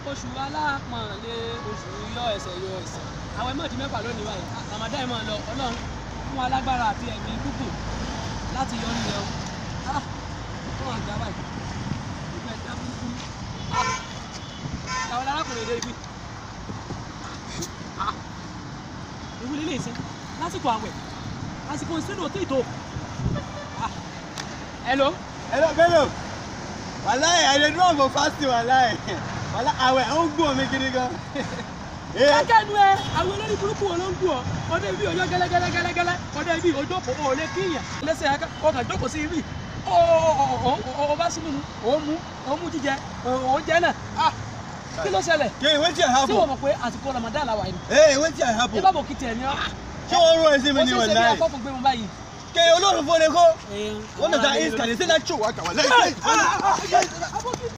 oṣù alápọ̀nlé oṣù yọ ẹsẹ̀ yọ ẹsẹ̀ àwọn ẹ̀mọ́ di mẹ́fà lónìí báyìí àmàdá ẹ̀mọ́ lọ ọlọ́run fún alágbára àti ẹ̀mí gúgùn láti yọ nílẹ̀ o ah fún àgbà báyìí ìgbà ẹ̀dá burúkú ah àwọn arákùnrin èdè ibi ah ìwúlé lè ṣe lásìkò àwẹ̀ àsìkò ìṣúná òtí ìtò ah hello Hello, Bello. Wàláì, I dey do am for fasting wàláì. Wàláì, àwẹ̀ ó ń gbọ́n mi gidi gan. Eh, kẹ́kẹ́ nu ẹ àwọn olórí burúkú wo ló ń gùn ọ ọdẹ ibi ọjọ́ gẹ́lẹ́gẹ́lẹ́gẹ́lẹ́ ọdẹ ibi ojókòó ò lè kíyàn lẹ́sẹ̀ ẹ̀ka ọkàn jókòó sí ibi ọ bá sínú mu ò ń mú ò ń mú jíjẹ ò ń jẹ náà ah kí ló ṣẹlẹ̀ Kí wetin tí wọ́n happen? mọ̀ pé àsìkò Ramadan la wà yìí Eh, wetin happen? ìbá bò kìtì ẹ̀ ní ọ́ Ṣé wọ́n rún ẹsẹ̀ mi ó ni ṣe é ṣe bí wàláì? akọ́kùn gbé mu báyìí. Kí olóòrùn fún ni kó. Eh, Wọ́n mọ̀ àwọn sá àlejò iska, ló- they say that show waka wàláì.